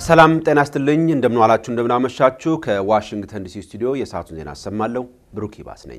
ሰላም ጤና ይስጥልኝ። እንደምን ዋላችሁ፣ እንደምን አመሻችሁ። ከዋሽንግተን ዲሲ ስቱዲዮ የሰዓቱን ዜና አሰማለሁ። ብሩክ ይባስ ነኝ።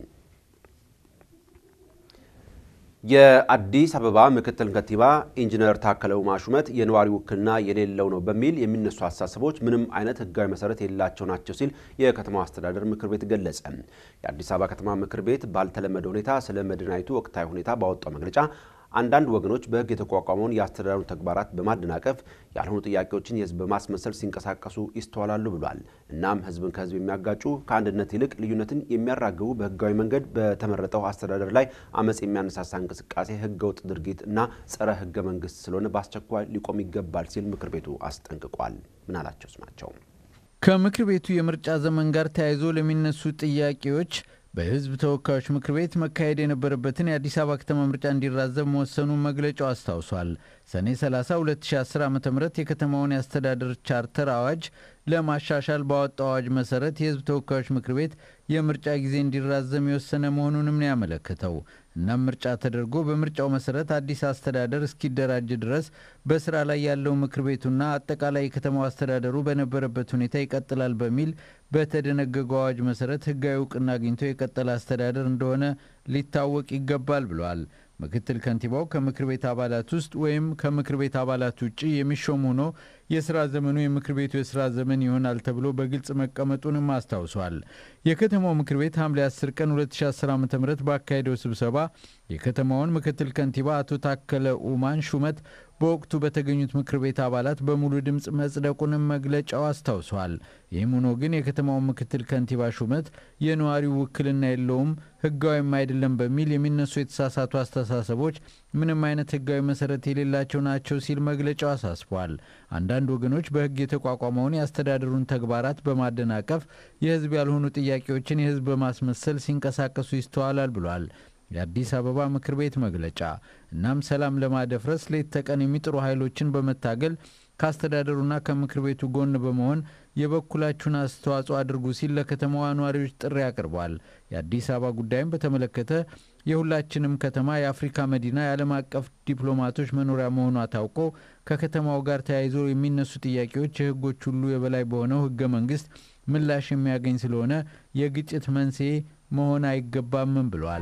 የአዲስ አበባ ምክትል ከንቲባ ኢንጂነር ታከለ ኡማ ሹመት የነዋሪ ውክልና የሌለው ነው በሚል የሚነሱ አስተሳሰቦች ምንም አይነት ሕጋዊ መሰረት የሌላቸው ናቸው ሲል የከተማው አስተዳደር ምክር ቤት ገለጸ። የአዲስ አበባ ከተማ ምክር ቤት ባልተለመደ ሁኔታ ስለ መዲናይቱ ወቅታዊ ሁኔታ ባወጣው መግለጫ አንዳንድ ወገኖች በሕግ የተቋቋመውን የአስተዳደሩ ተግባራት በማደናቀፍ ያልሆኑ ጥያቄዎችን የሕዝብ በማስመሰል ሲንቀሳቀሱ ይስተዋላሉ ብሏል። እናም ሕዝብን ከሕዝብ የሚያጋጩ ከአንድነት ይልቅ ልዩነትን የሚያራግቡ በሕጋዊ መንገድ በተመረጠው አስተዳደር ላይ አመፅ የሚያነሳሳ እንቅስቃሴ ሕገወጥ ድርጊት እና ጸረ ሕገ መንግስት ስለሆነ በአስቸኳይ ሊቆም ይገባል ሲል ምክር ቤቱ አስጠንቅቋል። ምናላቸው ስማቸው ከምክር ቤቱ የምርጫ ዘመን ጋር ተያይዞ ለሚነሱ ጥያቄዎች በህዝብ ተወካዮች ምክር ቤት መካሄድ የነበረበትን የአዲስ አበባ ከተማ ምርጫ እንዲራዘም መወሰኑን መግለጫው አስታውሷል። ሰኔ 30 2010 ዓ ም የከተማውን የአስተዳደር ቻርተር አዋጅ ለማሻሻል ባወጣው አዋጅ መሰረት የህዝብ ተወካዮች ምክር ቤት የምርጫ ጊዜ እንዲራዘም የወሰነ መሆኑንም ነው ያመለከተው። እናም ምርጫ ተደርጎ በምርጫው መሰረት አዲስ አስተዳደር እስኪደራጅ ድረስ በስራ ላይ ያለው ምክር ቤቱና አጠቃላይ የከተማው አስተዳደሩ በነበረበት ሁኔታ ይቀጥላል በሚል በተደነገገው አዋጅ መሰረት ህጋዊ እውቅና አግኝቶ የቀጠለ አስተዳደር እንደሆነ ሊታወቅ ይገባል ብለዋል። ምክትል ከንቲባው ከምክር ቤት አባላት ውስጥ ወይም ከምክር ቤት አባላት ውጭ የሚሾም ሆኖ የስራ ዘመኑ የምክር ቤቱ የስራ ዘመን ይሆናል ተብሎ በግልጽ መቀመጡንም አስታውሷል። የከተማው ምክር ቤት ሐምሌ 10 ቀን 2010 ዓ ም ባካሄደው ስብሰባ የከተማውን ምክትል ከንቲባ አቶ ታከለ ኡማን ሹመት በወቅቱ በተገኙት ምክር ቤት አባላት በሙሉ ድምፅ መጽደቁንም መግለጫው አስታውሷል። ይህም ሆኖ ግን የከተማው ምክትል ከንቲባ ሹመት የነዋሪው ውክልና የለውም፣ ህጋዊም አይደለም በሚል የሚነሱ የተሳሳቱ አስተሳሰቦች ምንም አይነት ህጋዊ መሰረት የሌላቸው ናቸው ሲል መግለጫው አሳስቧል። አንዳንድ ወገኖች በህግ የተቋቋመውን የአስተዳደሩን ተግባራት በማደናቀፍ የህዝብ ያልሆኑ ጥያቄዎችን የህዝብ በማስመሰል ሲንቀሳቀሱ ይስተዋላል ብሏል የአዲስ አበባ ምክር ቤት መግለጫ። እናም ሰላም ለማደፍረስ ሌት ተቀን የሚጥሩ ኃይሎችን በመታገል ከአስተዳደሩና ከምክር ቤቱ ጎን በመሆን የበኩላችሁን አስተዋጽኦ አድርጉ ሲል ለከተማዋ ነዋሪዎች ጥሪ አቅርቧል። የአዲስ አበባ ጉዳይም በተመለከተ የሁላችንም ከተማ የአፍሪካ መዲና የዓለም አቀፍ ዲፕሎማቶች መኖሪያ መሆኗ ታውቆ ከከተማው ጋር ተያይዞ የሚነሱ ጥያቄዎች የህጎች ሁሉ የበላይ በሆነው ህገ መንግስት ምላሽ የሚያገኝ ስለሆነ የግጭት መንስኤ መሆን አይገባምም ብሏል።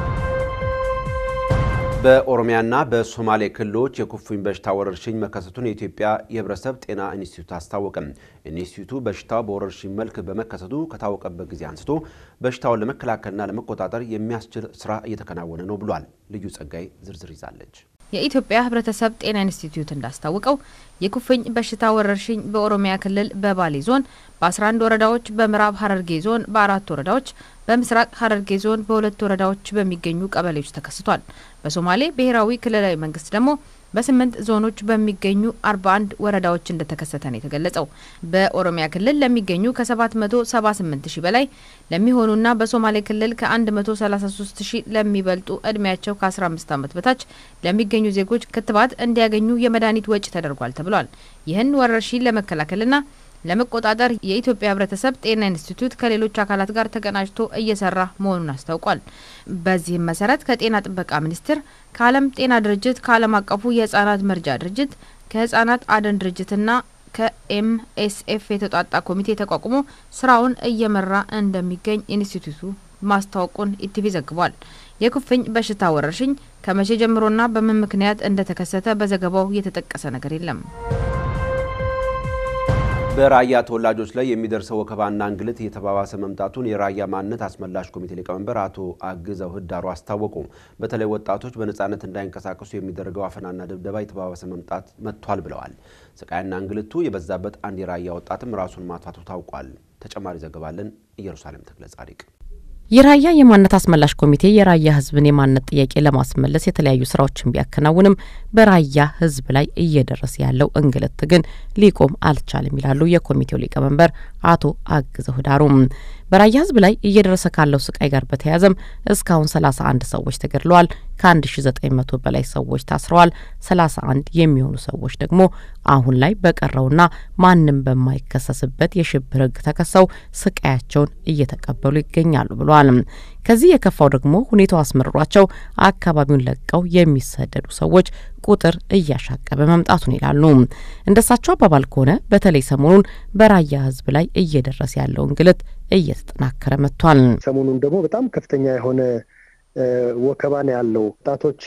በኦሮሚያና በሶማሌ ክልሎች የኩፍኝ በሽታ ወረርሽኝ መከሰቱን የኢትዮጵያ የህብረተሰብ ጤና ኢንስቲትዩት አስታወቀም። ኢንስቲትዩቱ በሽታው በወረርሽኝ መልክ በመከሰቱ ከታወቀበት ጊዜ አንስቶ በሽታውን ለመከላከልና ለመቆጣጠር የሚያስችል ስራ እየተከናወነ ነው ብሏል። ልዩ ጸጋይ ዝርዝር ይዛለች። የኢትዮጵያ ህብረተሰብ ጤና ኢንስቲትዩት እንዳስታወቀው የኩፍኝ በሽታ ወረርሽኝ በኦሮሚያ ክልል በባሌ ዞን በ11 ወረዳዎች፣ በምዕራብ ሀረርጌ ዞን በአራት ወረዳዎች፣ በምስራቅ ሀረርጌ ዞን በሁለት ወረዳዎች በሚገኙ ቀበሌዎች ተከስቷል። በሶማሌ ብሔራዊ ክልላዊ መንግስት ደግሞ በስምንት ዞኖች በሚገኙ 41 ወረዳዎች እንደተከሰተ ነው የተገለጸው። በኦሮሚያ ክልል ለሚገኙ ከ778 ሺህ በላይ ለሚሆኑና በሶማሌ ክልል ከ133 ሺህ ለሚበልጡ እድሜያቸው ከ15 ዓመት በታች ለሚገኙ ዜጎች ክትባት እንዲያገኙ የመድኃኒት ወጪ ተደርጓል ተብሏል። ይህን ወረርሽኝ ለመከላከልና ለመቆጣጠር የኢትዮጵያ ህብረተሰብ ጤና ኢንስቲትዩት ከሌሎች አካላት ጋር ተቀናጅቶ እየሰራ መሆኑን አስታውቋል። በዚህም መሰረት ከጤና ጥበቃ ሚኒስቴር፣ ከዓለም ጤና ድርጅት፣ ከዓለም አቀፉ የህጻናት መርጃ ድርጅት፣ ከህጻናት አደን ድርጅትና ከኤምኤስኤፍ የተውጣጣ ኮሚቴ ተቋቁሞ ስራውን እየመራ እንደሚገኝ ኢንስቲትዩቱ ማስታወቁን ኢቲቪ ዘግቧል። የኩፍኝ በሽታ ወረርሽኝ ከመቼ ጀምሮና በምን ምክንያት እንደተከሰተ በዘገባው የተጠቀሰ ነገር የለም። በራያ ተወላጆች ላይ የሚደርሰው ወከባና እንግልት እየተባባሰ መምጣቱን የራያ ማንነት አስመላሽ ኮሚቴ ሊቀመንበር አቶ አግዘው ህዳሩ አስታወቁ። በተለይ ወጣቶች በነጻነት እንዳይንቀሳቀሱ የሚደረገው አፈናና ድብደባ የተባባሰ መምጣት መጥቷል ብለዋል። ስቃይና እንግልቱ የበዛበት አንድ የራያ ወጣትም ራሱን ማጥፋቱ ታውቋል። ተጨማሪ ዘገባለን ኢየሩሳሌም ተክለ ጻዲቅ የራያ የማንነት አስመላሽ ኮሚቴ የራያ ህዝብን የማንነት ጥያቄ ለማስመለስ የተለያዩ ስራዎችን ቢያከናውንም በራያ ህዝብ ላይ እየደረሰ ያለው እንግልት ግን ሊቆም አልቻለም ይላሉ የኮሚቴው ሊቀመንበር አቶ አግዘው ህዳሩም። በራያ ህዝብ ላይ እየደረሰ ካለው ስቃይ ጋር በተያያዘም እስካሁን 31 ሰዎች ተገድለዋል። ከ1900 በላይ ሰዎች ታስረዋል። 31 የሚሆኑ ሰዎች ደግሞ አሁን ላይ በቀረውና ማንም በማይከሰስበት የሽብር ህግ ተከሰው ስቃያቸውን እየተቀበሉ ይገኛሉ ብለዋል። ከዚህ የከፋው ደግሞ ሁኔታው አስመርሯቸው አካባቢውን ለቀው የሚሰደዱ ሰዎች ቁጥር እያሻቀበ መምጣቱን ይላሉ። እንደሳቸው አባባል ከሆነ በተለይ ሰሞኑን በራያ ህዝብ ላይ እየደረሰ ያለው እንግልት እየተጠናከረ መጥቷል። ሰሞኑን ደግሞ በጣም ከፍተኛ የሆነ ወከባ ነው ያለው። ወጣቶች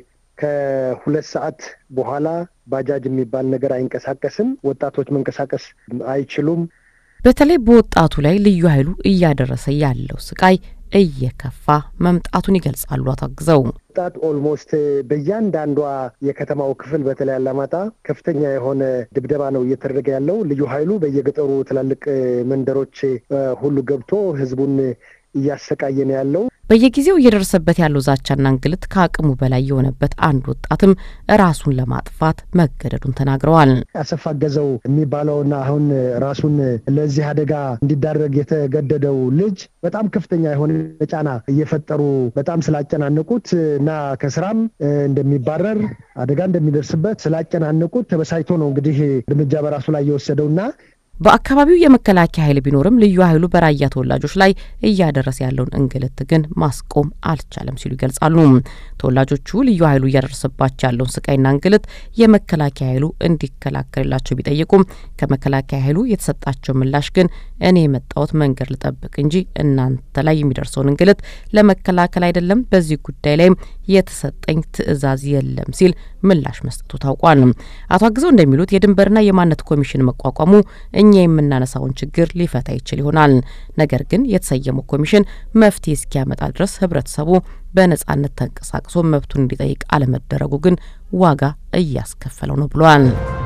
ከሁለት ሰዓት በኋላ ባጃጅ የሚባል ነገር አይንቀሳቀስም። ወጣቶች መንቀሳቀስ አይችሉም። በተለይ በወጣቱ ላይ ልዩ ኃይሉ እያደረሰ ያለው ስቃይ እየከፋ መምጣቱን ይገልጻሉ። አታግዘው ወጣት ኦልሞስት በእያንዳንዷ የከተማው ክፍል በተለይ አላማጣ ከፍተኛ የሆነ ድብደባ ነው እየተደረገ ያለው። ልዩ ኃይሉ በየገጠሩ ትላልቅ መንደሮች ሁሉ ገብቶ ህዝቡን እያሰቃየ ነው ያለው። በየጊዜው እየደረሰበት ያለው ዛቻና እንግልት ከአቅሙ በላይ የሆነበት አንድ ወጣትም ራሱን ለማጥፋት መገደዱን ተናግረዋል። አሰፋ ገዘው የሚባለውና አሁን ራሱን ለዚህ አደጋ እንዲዳረግ የተገደደው ልጅ በጣም ከፍተኛ የሆነ ጫና እየፈጠሩ በጣም ስላጨናነቁት እና ከስራም እንደሚባረር አደጋ እንደሚደርስበት ስላጨናነቁት ተበሳጭቶ ነው እንግዲህ እርምጃ በራሱ ላይ የወሰደውና በአካባቢው የመከላከያ ኃይል ቢኖርም ልዩ ኃይሉ በራያ ተወላጆች ላይ እያደረሰ ያለውን እንግልት ግን ማስቆም አልቻለም ሲሉ ይገልጻሉ። ተወላጆቹ ልዩ ኃይሉ እያደረሰባቸው ያለውን ስቃይና እንግልት የመከላከያ ኃይሉ እንዲከላከልላቸው ቢጠይቁም ከመከላከያ ኃይሉ የተሰጣቸው ምላሽ ግን እኔ የመጣሁት መንገድ ልጠብቅ እንጂ እናንተ ላይ የሚደርሰውን እንግልት ለመከላከል አይደለም፣ በዚህ ጉዳይ ላይም የተሰጠኝ ትዕዛዝ የለም ሲል ምላሽ መስጠቱ ታውቋል። አቶ አግዘው እንደሚሉት የድንበርና የማንነት ኮሚሽን መቋቋሙ እኛ የምናነሳውን ችግር ሊፈታ ይችል ይሆናል። ነገር ግን የተሰየመው ኮሚሽን መፍትሄ እስኪያመጣ ድረስ ህብረተሰቡ በነጻነት ተንቀሳቅሶ መብቱን እንዲጠይቅ አለመደረጉ ግን ዋጋ እያስከፈለው ነው ብሏል።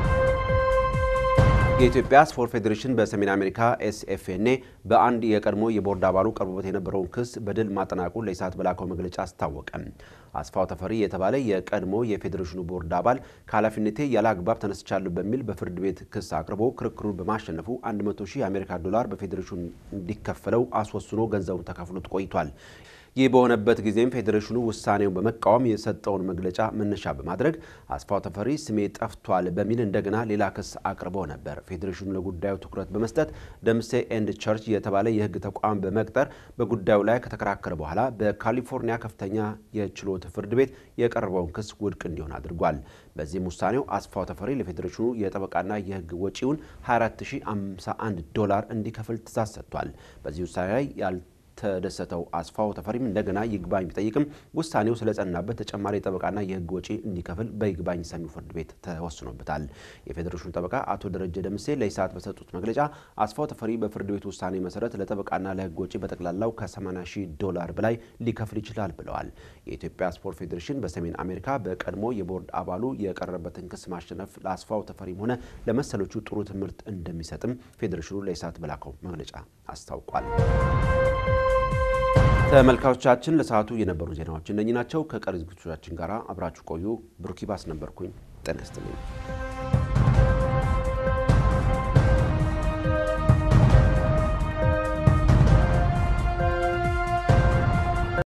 የኢትዮጵያ ስፖርት ፌዴሬሽን በሰሜን አሜሪካ ኤስኤፍኤንኤ በአንድ የቀድሞ የቦርድ አባሉ ቀርቦበት የነበረውን ክስ በድል ማጠናቁን ለኢሳት በላከው መግለጫ አስታወቀ። አስፋው ተፈሪ የተባለ የቀድሞ የፌዴሬሽኑ ቦርድ አባል ከኃላፊነቴ ያለ አግባብ ተነስቻለሁ በሚል በፍርድ ቤት ክስ አቅርቦ ክርክሩን በማሸነፉ 100 ሺህ የአሜሪካ ዶላር በፌዴሬሽኑ እንዲከፈለው አስወስኖ ገንዘቡን ተካፍሎት ቆይቷል። ይህ በሆነበት ጊዜም ፌዴሬሽኑ ውሳኔውን በመቃወም የሰጠውን መግለጫ መነሻ በማድረግ አስፋው ተፈሪ ስሜ ጠፍቷል በሚል እንደገና ሌላ ክስ አቅርቦ ነበር። ፌዴሬሽኑ ለጉዳዩ ትኩረት በመስጠት ደምሴ ኤንድ ቸርች የተባለ የሕግ ተቋም በመቅጠር በጉዳዩ ላይ ከተከራከረ በኋላ በካሊፎርኒያ ከፍተኛ የችሎት ፍርድ ቤት የቀረበውን ክስ ውድቅ እንዲሆን አድርጓል። በዚህም ውሳኔው አስፋው ተፈሪ ለፌዴሬሽኑ የጠበቃና የሕግ ወጪውን 24051 ዶላር እንዲከፍል ትእዛዝ ሰጥቷል። በዚህ ውሳኔ ላይ ያል ተደሰተው አስፋው ተፈሪም እንደገና ይግባኝ ቢጠይቅም ውሳኔው ስለጸናበት ተጨማሪ ጠበቃና የህግ ወጪ እንዲከፍል በይግባኝ ሰሚው ፍርድ ቤት ተወስኖበታል። የፌዴሬሽኑ ጠበቃ አቶ ደረጀ ደምሴ ለኢሳት በሰጡት መግለጫ አስፋው ተፈሪ በፍርድ ቤቱ ውሳኔ መሰረት ለጠበቃና ለህግ ወጪ በጠቅላላው ከ80 ሺህ ዶላር በላይ ሊከፍል ይችላል ብለዋል። የኢትዮጵያ ስፖርት ፌዴሬሽን በሰሜን አሜሪካ በቀድሞ የቦርድ አባሉ የቀረበበትን ክስ ማሸነፍ ለአስፋው ተፈሪም ሆነ ለመሰሎቹ ጥሩ ትምህርት እንደሚሰጥም ፌዴሬሽኑ ለኢሳት በላከው መግለጫ አስታውቋል። ተመልካቾቻችን ለሰዓቱ የነበሩ ዜናዎች እነኚህ ናቸው። ከቀሪ ዝግጅቶቻችን ጋር አብራችሁ ቆዩ። ብሩኪባስ ነበርኩኝ። ጤና ይስጥልኝ።